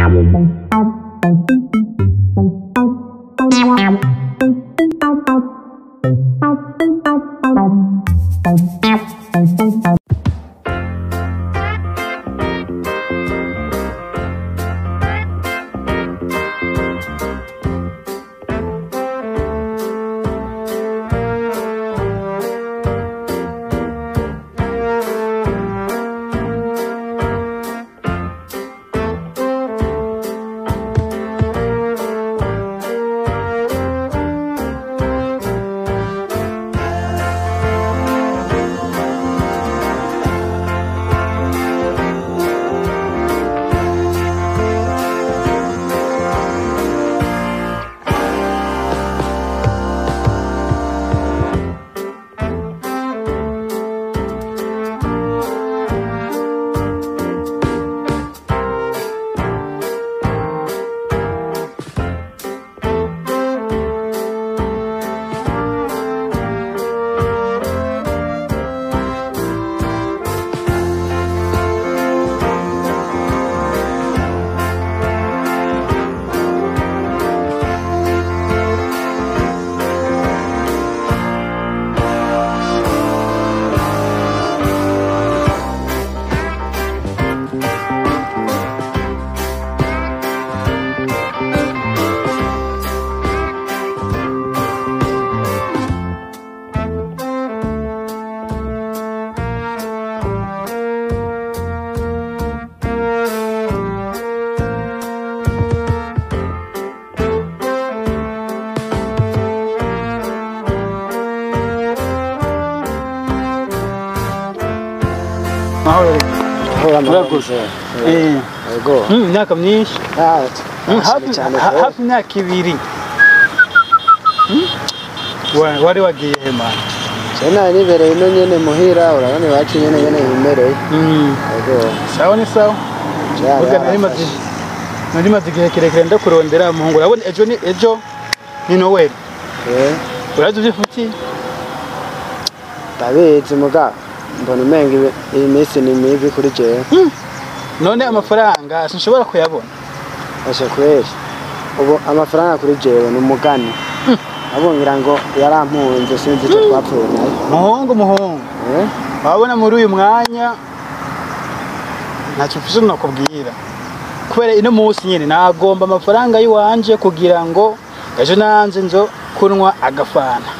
mahoro Hora Urakoze. murakoze. Eh, Yego. mm, imyaka myinshi Ah, Mm, cyane hafi cyane ha- pe. hafi imyaka ibiri Mm? Wa- wari wagiye hema Je nari nibereye ino nyene muhira urabona iwacu nyene nyene bimereye. Mm, Yego. sawa ni sawa Cyari burya nari maze harafashe. nari maze igihe kirekire ndakurondera muhungu urabona ejo ni ejo ni noweli Eh, urazi uvyifutiye ndabizi muga mbona umenga ibi- iyi minsi ni mibi kuri jewe. none amafaranga sinshobora kuyabona Ashe kweli. Ubu amafaranga kuri jewe ni umugani. Abongira ngo yarampunze sinzi icyo twapfuye nayo. muhungu muhungu Eh? wabona muri uyu mwanya ntacyo mfise nakubwira kubera ino munsi nyine nagomba amafaranga y'iwanje kugira ngo ejo nanze nzo kunywa agafana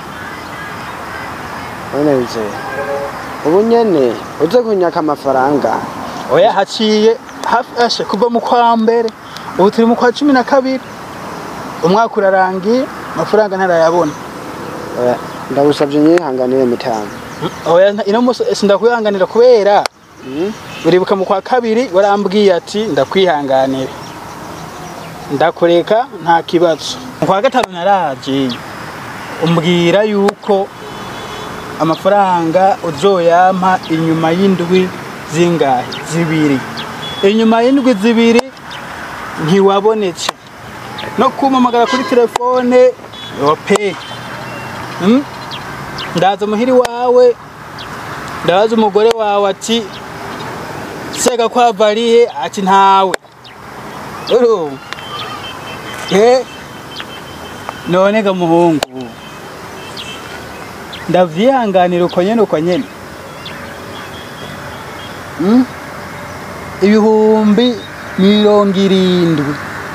None bize. Ubu nyene uze kunyaka amafaranga. oya haciye hafi ashe kuva mu kwa mbere ubu turi mu kwa cumi na kabiri umwaka urarangiye amafaranga ntarayabona Oya, Ndagusabye nyihanganire mitanu. oya nta- ino munsi sindakwihanganira kubera Mm? uribuka mu kwa kabiri warambwiye ati ndakwihanganira ndakureka nta kibazo mu kwa gatanu naraje umbwira yuko amafaranga uzoyampa inyuma y'indwi zingahe zibiri inyuma y'indwi zibiri ntiwabonetse no kumpamagara kuri telefone ope Mm? ndaza muhiri wawe ndabaza umugore wawe ati sega kwavariye ati ntawe uru eh none ga muhungu ndavyihanganira uko nyene uko nyene Mm? ibihumbi mirongo irindwi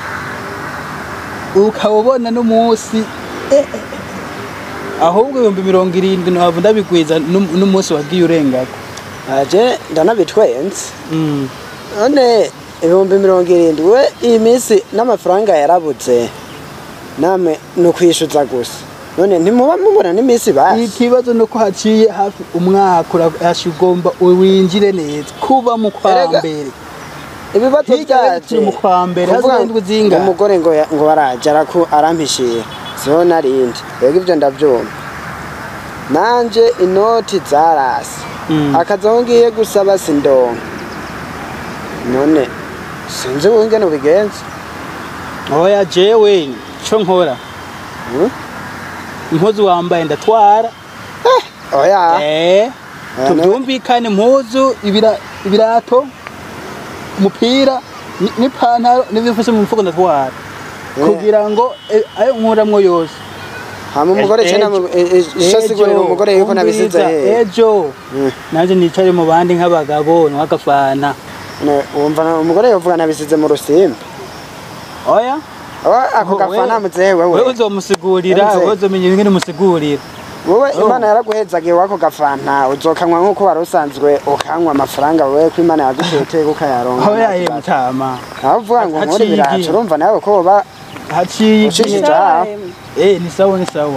ukaba ubona n'umunsi eh, eh, eh. ahubwo ibihumbi mirongo irindwi ntabwo ndabigwiza n'um- n'umunsi wagiye urengako Aje ndanabitwenze. Mm. none ibihumbi mirongo irindwi we iyi minsi n'amafaranga yarabuze namwe ni ukwishyuza gusa none ntimuba mubona n'iminsi basi ikibazo nuko haciye hafi umwaka urashi ugomba winjire neza kuba mu kwa Erega, mbere ibibazo hirya byaje turi mu kwa mbere kuvuga haza indwi zingahe? umugore ngo ya- ngo baraje araku arampishira siho narindi rego ibyo ndabyumva nanje inoti zarasi Mm. akazi aho ngiye gusaba sindonka none sinzi wingene ubigenza oya jewe co nkora Hmm? impuzu wambaye ndatwara oya eh Ah, tubyumvikane impuzu ibira- ibirato umupira ni- n'ipantaro n'ibifashe mu mufuko ndatwara Eh. kugira ngo eh, ayo nkuramwo yose hama umugore cena ishasigurira umugore yuko nabisize umviriza, hehe ejo Mm. nanje nicare mu bandi nk'abagabo nk'agafana Ne- wumva na- umugore yovuga nabisize mu rusimbi oya Oya, ako Oh, gafana wewe- muzehe wewe wewe uzomusigurira Mzee. wewe uzomenya ingene umusigurira wowe Oh. imana yaraguhezagiye wako gafanta uzokanywa nk'uko wari usanzwe ukanywa amafaranga wewe ko imana yaguteteye ukayaronka aho yaye mutama aho uvuga ngo nkore Haciye ibiracu igihe. urumva nawe ko woba haciye Ushishije igihe aha. eh ni sawa ni sawa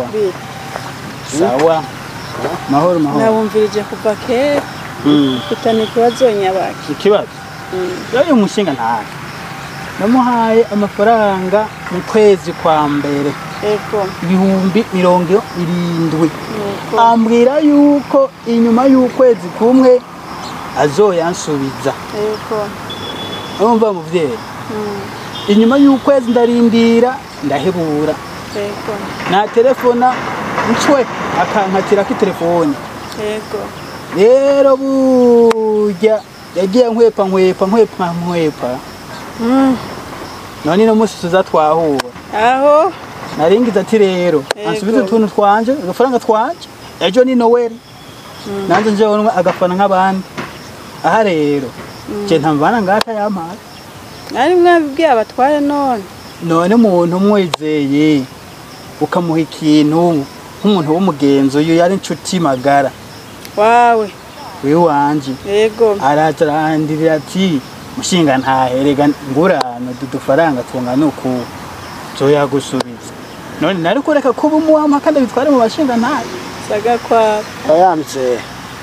sawa mahoro mahoro nabumvirije kuva kera Mm. kutana ikibazo nyabaki ikibazo yoyo umushinga ntayo namuhaye amafaranga mu kwezi kwa mbere ego ibihumbi mirongo irindwi nuko ambwira yuko inyuma y'ukwezi kumwe azoyansubiza ego urumva muvyeyi Mm, inyuma y'ukwezi ndarindira ndahebura ego na telefona ncwe akankatirako itelefoni ego rero burya yagiye nkwepa nkwepa nkwepa nkwepa Mm, none ino musi tuza twahura aho naringize ati rero Yego. ansubize utuntu twanje agafaranga twanje ejo ni noweli nanze njewe agafana nk'abandi aha rero je ntamvana ngata yampaye ari mwabibwiye abatware none none umuntu umwizeye ukamuha ikintu nk'umuntu w'umugenzi uyu yari inshuti magara wawe wiwe wanje ego araza arahandirira ati mushinga ntaherega ngurano dudufaranga tungana uku zoyagusubiza none nari kureka kuba umuwampa kandi bitware mu bashinga ntayo saga kwabo wayamze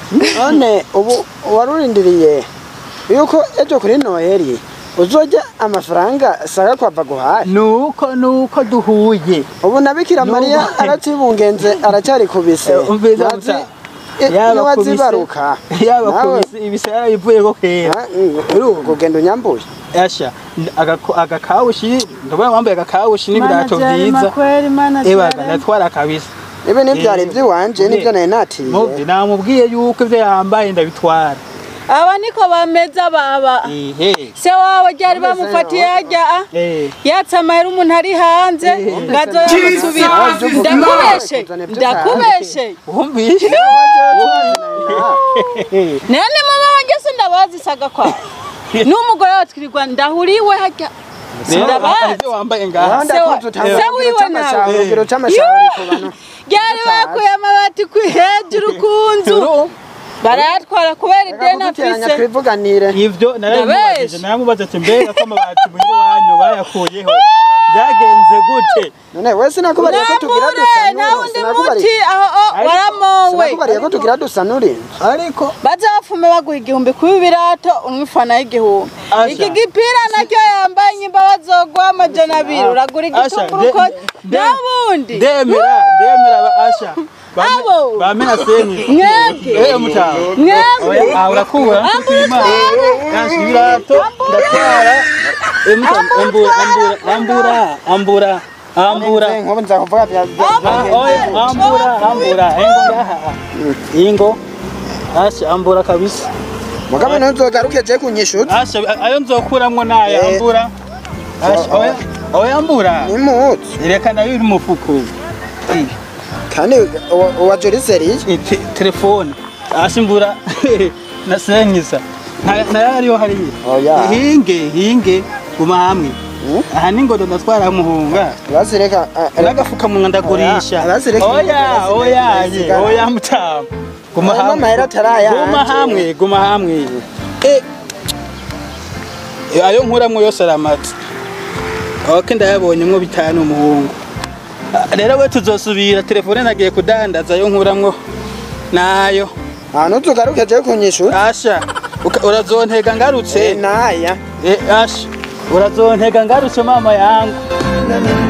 none ubu warurindiriye yuko ejo kuri noheli uzojya amafaranga saga kwava guhaye nuko nuko duhuye ubu na bikira Nubu- mariya aracibungenze aracyari kubise Eh, umviriza Ntiwazi- muta. eh, yaba ntiwazibaruka kubise yaba Nawe- kubise ibise yarabivuyeko kera Ah, mm, uru kugenda unyambuye asha agako- agakawushi ndabona wambaye agakawushi n'ibirato Manajari vyiza makweri ebaga manajari ndatwara kabisa ibi nibyari Eh, iby'iwanje nibyo nari muvye natiye namubwiye yuko ivyo yambaye ndabitwara aba niko bameza baba ehe se wawe ryari bamufatiye hajya ah? eh yatse amahera umuntu ari hanze ngazo yamusubira ndakubeshe ndakubeshe wumvise none mama wanjye se ndabazi saga kwawe n'umugore wawe twirirwa ndahuriwe hajya Sindabazi. ivyo wambaye ngaha Wanda Se wa- kuzu utanga se urugero wiwe c'amashauri, nawe. urugero c'amashauri ku bantu ryari bakuye amabati ku hejuru ku nzu Turu, barayatwara kubera ideni kuguteranya afise twivuganire ivyo narabimubajije Ndabeshe. naramubaza ati mbega ko amabati muhira wanyu bayakuyeho byagenze gute none we sinakubariye ko tugira namure dusa nawe undi sinakubariye muti aho oh, Ariko- waramowe sinakubariye ko tugira dusa n'urinzi ariko baza bafume baguha igihumbi kuba ibirato umwifana y'igihumbi Asha. iki gipira nacyo yambaye nyimba bazoguha amajana abiri uragura Asha, igitunguru de- ko de- n'ubundi ndemera ndemera ba- asha Bame- Abo. bamena seni mwebwe eh mutaho mwebwe oya ah urakura nshima kanshi ibirato ndatwara eh mutaho ambura ambura ambura ambura ambura nkubu nza kuvuga bya Ah, oya ambura ambura ingo ngaha ingo asha ambura kabisa mugabe ntuzogaruke je kunyishuza asha ayo nzokuramwo nayo Eh. ambura asha oya oya ambura nimutse reka nayo iri mu mufuko Eh. kandi uwa- uwa joriseri Eh, te- telefone asimbura nasenkisa nayo ariyo hariya Oya. hinge hinge guma hamwe aha ningodo ndatwara muhunga bazireka n'agafukamunwa ndagurisha Oya, bazireke- oya bazireke- oya bazireke- ye, oya mutamu guma Aya hamwe mamahera atarayanje. guma hamwe guma hamwe Eh, eh, ayo nkuramwo yose aramatse ok ndayabonyemwo bitanu umuhungu Ah, rero we tuzosubira telefone nagiye kudandaza ayo nkuramwo nayo aha ntuzogaruke je kunyishuza asha uka- urazontega ngarutse naya Eh, asha urazontega ngarutse mama yangu